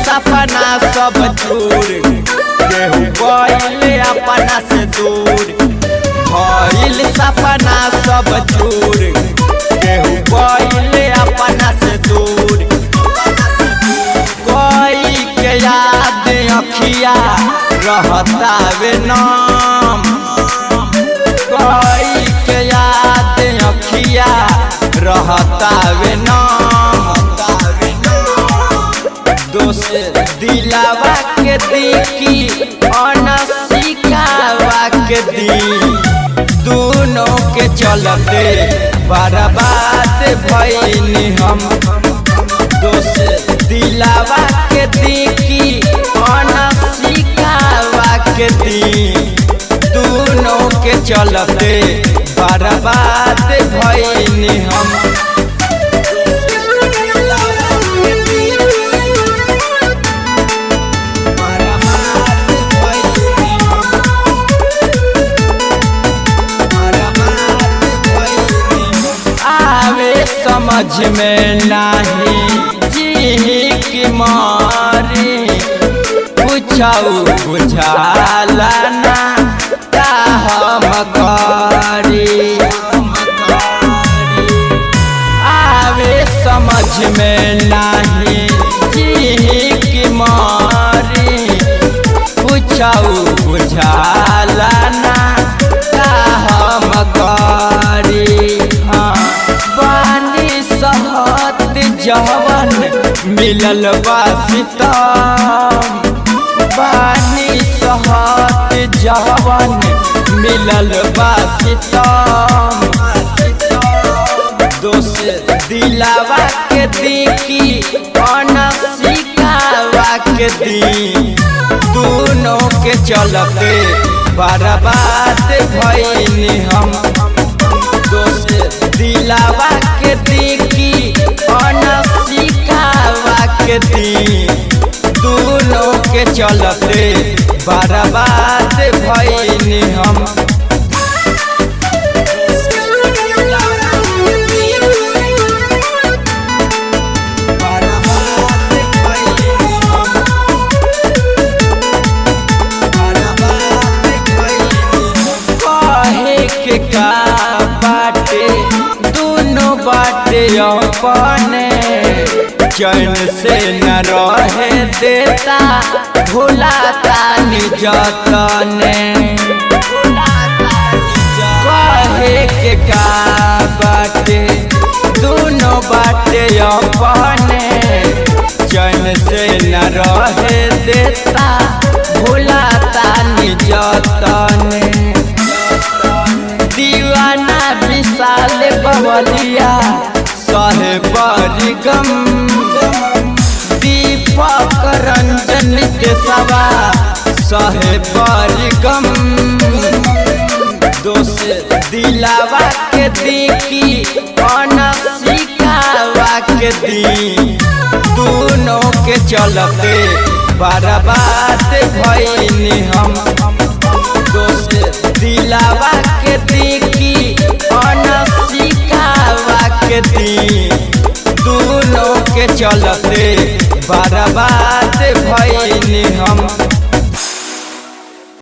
सपना सब चूर केहू गइल अपना से दूर भइल सपना सब चूर केहू गइल अपना से दूर कोई के याद अखिया रहतावे नाम कोई के याद अखिया रहतावे नाम दोस्त दिलावा के दिखी अनसिकावा के दी दोनों के चलते बर्बाद भइनी हम दोस्त दिलावा के दिखी अनसिकावा के दी दोनों के चलते बर्बाद भइनी हम आवे समझ में नाही जी की मारी पूछऊ बुझाला ना का हम करी आवे समझ में नाही जी की मारी पूछऊ बुझाला ना का हम करी हाँ पानी सहत जवन मिलल बासितम पानी सहत जवन मिलल बासितम दोस्त दिलावा के दिखी अनसिकावा के दी दोनों के चलते बर्बाद भइनी हम दोस्त दिलावा के दिखी अनसिकावा के दी दोनों के चलते बर्बाद भइनी हम कहे के का बाटे दोनों बाटे अपने चैन से न रहे देता भुलाता निजतने कहे के का बाटे दोनों बाटे अपने चैन से न रहे देता भुलाता निजतने दीवाना विशाल बवलिया सहे परिगम दीपक रंजन के सवा सहे परिगम दोस्त दिलावा के दिखी अनसिकावा के दी दोनों के चलते बर्बाद भइनी हम दोस्त दिलावा के दिखी अनसिकावा के दी दोनों के चलते बर्बाद भइनी हम